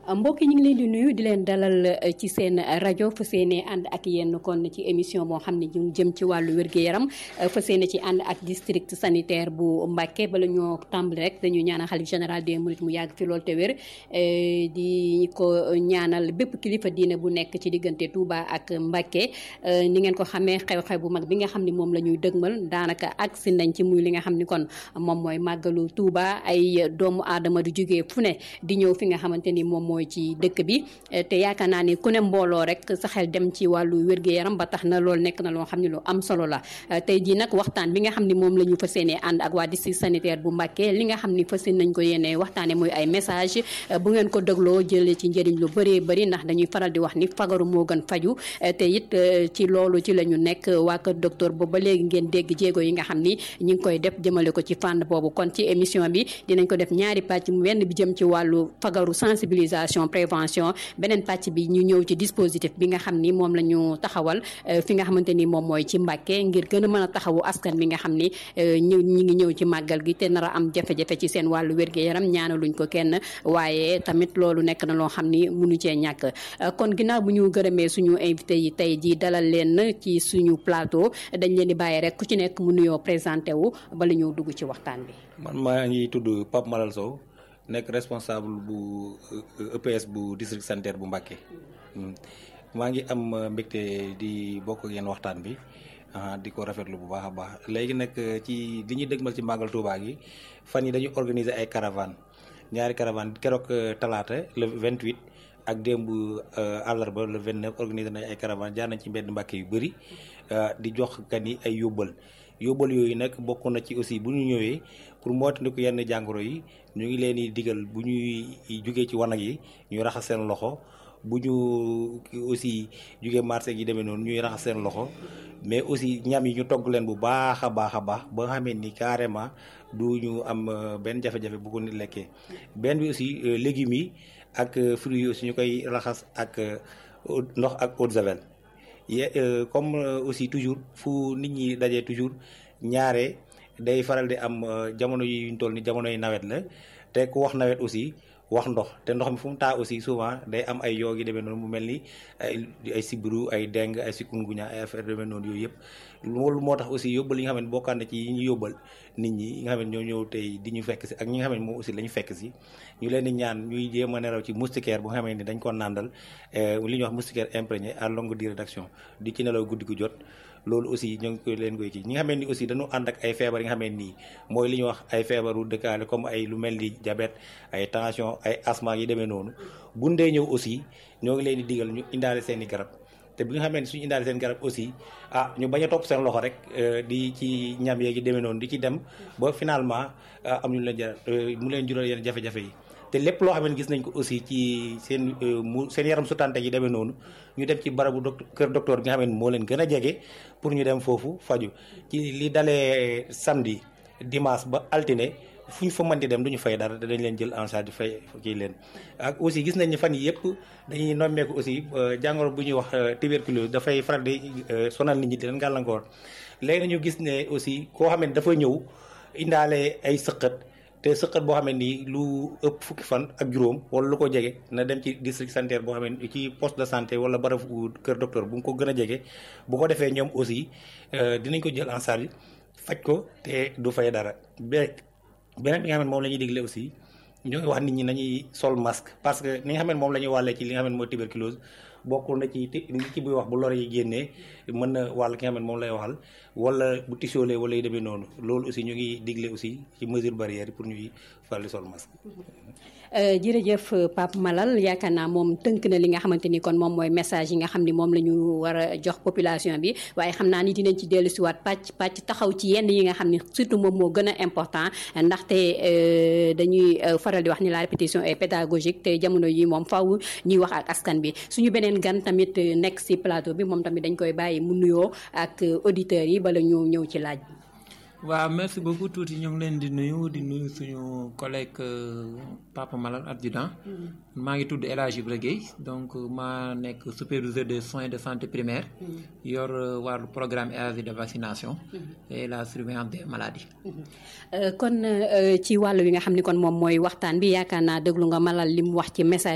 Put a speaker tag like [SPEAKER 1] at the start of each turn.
[SPEAKER 1] mbokk yi ñu ngi leen di nuyu di leen dalal ci seen rajo fa seene ànd ak yéen kon ci émission moo xam ne ñu jëm ci wàllu wér-gu-yaram fa seene ci ànd ak district sanitaire bu Mbacké bala ñoo tàmbali rek dañuy ñaanal xalif général des mourides mu yàgg fi lool te wér di ko ñaanal bépp kilifa diine bu nekk ci diggante Touba ak Mbacké ni ngeen ko xamee xew-xew bu mag bi nga xam ne moom la ñuy dëgmal daanaka ak si nañ ci muy li nga xam ni kon moom mooy màggalu Touba ay doomu aadama du jógee fu ne di ñëw fi nga xamante ni moom mooy ci dëkk bi te yaakaar naa ni ku ne mbooloo rek sa xel dem ci wàllu wér-gu-yaram ba tax na loolu nekk na loo xam ne lu am solo la tey jii nag waxtaan bi nga xam ne moom la ñu fas yéenee ànd ak waa district sanitaire bu Mbacké li nga xam ni fas yéene nañ ko yéenee waxtaane mooy ay message bu ngeen ko dégloo jëlee ci njëriñ lu bëree bëri ndax dañuy faral di wax ni fagaru moo gën faju te it ci loolu ci la ñu nekk waa kër docteur boobu ba léegi ngeen dégg jéego yi nga xam ni ñu ngi koy def jëmale ko ci fànn boobu kon ci émission bi dinañ ko def ñaari pàcc wenn bi jëm ci wàllu fagaru sensibilisation prévention beneen pàcc bi ñu ñëw ci dispositif bi nga xam ni moom la ñu taxawal fi nga xamante ni moom mooy ci Mbacké ngir gën a mën a taxawu askan bi nga xam ni ñu ñi ngi ñëw ci màggal gi te nar a am jafe-jafe ci seen wàllu wér-gu-yaram ñaanaluñ ko kenn waaye tamit loolu nekk na loo xam ni mënu cee ñàkk kon ginnaaw bu ñu gërëmee suñu invité yi tey ji dalal leen ci suñu plateau dañ leen di bàyyi rek ku ci nekk mu nuyoo présenté wu bala ñëw dugg ci waxtaan bi
[SPEAKER 2] man maa ngi tudd Pape Malal Sow nekk responsable bu EPS bu district sanitaire bu Mbacké maa ngi am mbégte di bokk ak yéen waxtaan bi di ko rafetlu bu baax a baax léegi nag ci li ñuy dëgmal ci màggal Touba gi fan yi dañu organiser ay caravane ñaari caravane keroog talaata le 28 ak démb àllarba le 29 organiser nañ ay caravane jaar nañ ci mbedd Mbacké yu bëri di jox gan yi ay yóbbal yóbbal yooyu nag bokk na ci aussi bu ñu ñëwee pour moytandiku yenn jàngoro yi ñu ngi leen di digal bu ñuy jugee ci wanag yi ñu raxas seen loxo bu ñu aussi jugee marché gi demee noonu ñuy raxas seen loxo mais aussi ñam yi ñu togg leen bu baax a baax a baax ba nga xamee ni carrément du ñu am benn jafe-jafe bu ko nit lekkee benn bi aussi légumes yi ak fruits yi aussi ñu koy raxas ak ndox ak eau de javel ye comme aussi toujours fu nit ñi dajee toujours ñaare day faral di am jamono yi ñu toll ni jamono yi nawet la te ku wax nawet aussi wax ndox te ndox mi fu mu taa aussi souvent day am ay yoo gi demee noonu mu mel ni ay ay sibiru ay deng ay sikunguña ay affaire demee noonu yooyu yëpp loolu moo tax aussi yóbbal yi nga xam ne bokkaan na ci yi ñu yóbbal nit ñi yi nga xam ne ñoo ñëw tey di ñu fekk si ak ñi nga xam ne moom aussi la ñu fekk si ñu leen di ñaan ñuy jéem a nelaw ci moustiquaire bu nga xam ne dañ ko nàndal li ñuy wax moustiquaire imprégné à longue durée d'action di ci nelaw guddi gu jot loolu aussi ñoo ngi koy leen koy kii ñi nga xam ne ni aussi dañu ànd ak ay feebar yi nga xam ne nii mooy li ñuy wax ay feebaru dëkkaale comme ay lu mel ni diabète ay tension ay asthme yi demee noonu bu ndee ñëw aussi ñoo ngi leen di digal ñu indaale seen i garab te bi nga xam ne suñu indaale seen garab aussi ah ñu bañ a topp seen loxo rek di ci ñam yeegi demee noonu di ci dem ba finalement am ñu leen jar mu leen jural yenn jafe-jafe yi te lépp loo xam ne gis nañ ko aussi ci seen mu seen yaram sutante yi demee noonu ñu dem ci barabu docteur kër docteur bi nga xam ne moo leen gën a jege pour ñu dem foofu faju ci li dalee samedi dimanche ba altine fu ñu fa mënti dem du ñu fay dara dañ leen jël en charge fay kii leen ak aussi gis nañ ni fan yi yëpp dañuy nommeeku aussi jàngoro bu ñuy wax tuberculose dafay faral di sonal nit ñi di leen gàllankoor léegi nañu gis ne aussi koo xam ne dafa ñëw indaale ay sëqët te sëqat boo xam ne nii lu ëpp fukki fan ak juróom wala lu ko jege na dem ci district sanitaire boo xam ne ci poste de santé wala barabu kër docteur bu mu ko gën a jege bu ko defee ñoom aussi dinañ ko jël en charge faj ko te du fay dara beneen bi nga xam ne moom la ñuy digle aussi ñoo ngi wax nit ñi nañuy sol masque parce que ni nga xam ne moom la ñuy wàllee ci li nga xam ne mooy tuberculose bokkul na ci nit ki buy wax bu lor yi génnee mën na wàll ki nga xam ne moom lay waxal wala bu tisoolee wala yu demee noonu loolu aussi ñu ngi digle aussi ci mesure barrière pour ñuy faral di sol masque.
[SPEAKER 1] jërëjëf Pape Malal yaakaar naa moom tënk na li nga xamante ni kon moom mooy message yi nga xam ni moom la ñu war a jox population bi waaye xam naa ni dinañ ci dellu siwaat pàcc pàcc taxaw ci yenn yi nga xam ni surtout moom moo gën a important ndaxte dañuy faral di wax ni la répétition est pédagogique te jamono yi moom faw ñuy wax ak askan bi suñu beneen gan tamit nekk si plateau bi moom tamit dañ koy bàyyi mu nuyoo ak auditeurs yi bala ñu ñëw ci laaj bi.
[SPEAKER 3] waaw merci beaucoup tuuti ñu ngi leen di nuyu di nuyu suñu collègue Papa Malal adjudant maa ngi tudd El Hadj Ibra Gueye donc maa nekk superviseur des soins de santé primaire yor wàllu programme élargi de vaccination et la surveillance des maladies
[SPEAKER 1] kon ci wàllu wi nga xam ni kon moom mooy waxtaan bi yaakaar naa déglu nga Malal li mu wax ci message